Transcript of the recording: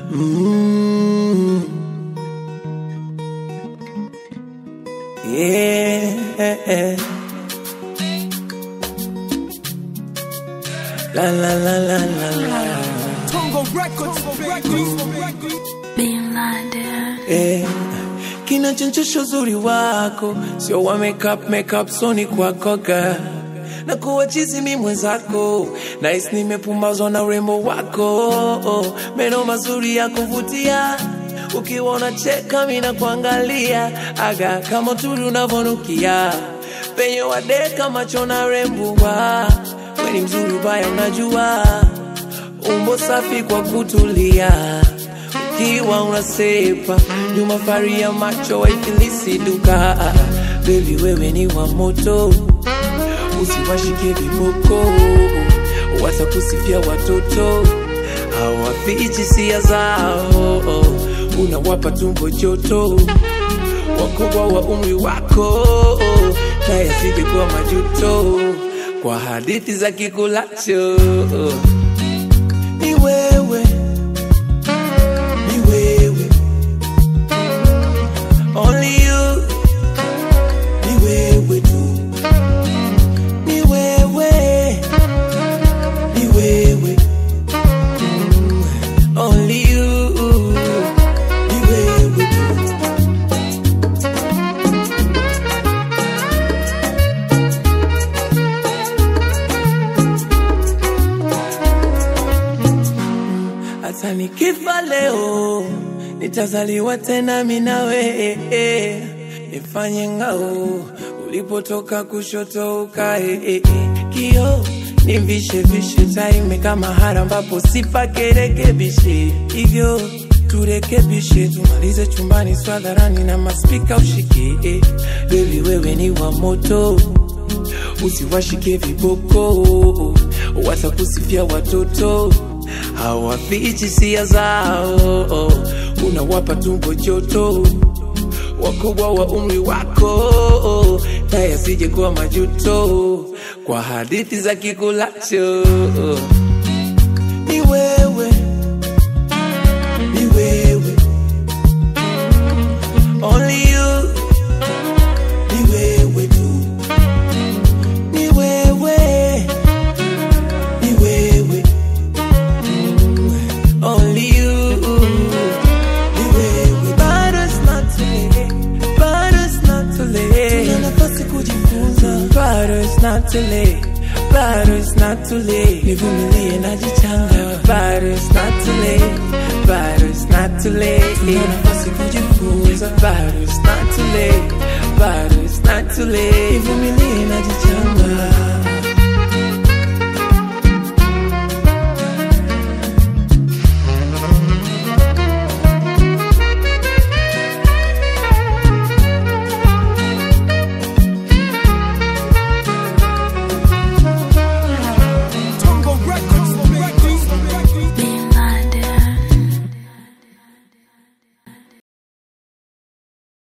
Mm. Yeah. La la la la la la. Tongo Records, Being blinded. Eh, kinachonchosha uzuri wako sio wa makeup makeup soni kwako girl na kuwa chizi mi mwenzako nais nimepumbazwa na urembo wako meno mazuri ya kuvutia ukiwa unacheka mi na kuangalia aga kama turi unavonukia penye wadeka macho na rembua weni mzuri ubaya unajua umbo safi kwa kutulia ukiwa unasepa nyuma fari ya macho waifilisi duka bebi wewe ni wa moto usiwashike viboko watakusifia watoto hawafichi sia zao unawapa tumbo joto wakubwa wa umri wako naye asije kuwa majuto kwa hadithi za kikulacho ni wewe ni wewe only you ni wewe tu ni wewe ni wewe Mm, only you ni wewe tu hata nikifa leo nitazaliwa tena minawe nifanye ngao ulipotoka kushoto ukae kio nivishe vishe taime kama hara ambapo sipakerekebishe hivyo turekebishe tumalize chumbani swadharani na maspika ushikie bebi wewe ni wa moto usiwashike viboko watakusifia watoto hawafichi sia zao unawapa tumbo joto wakubwa wa umri wako naye asije kuwa majuto kwa hadithi za kikulacho ni wewe ni wewe only you ni wewe tu ni wewe ni wewe Mm, only you ni wewe bado it's not too late bado it's not too late tuna nafasi kujifunza bado it's not too late bado it's not too late nivumilie najichanga bado it's not too late bado it's not too late tuna nafasi kujifunza bado it's not too late bado it's not too late nivumilie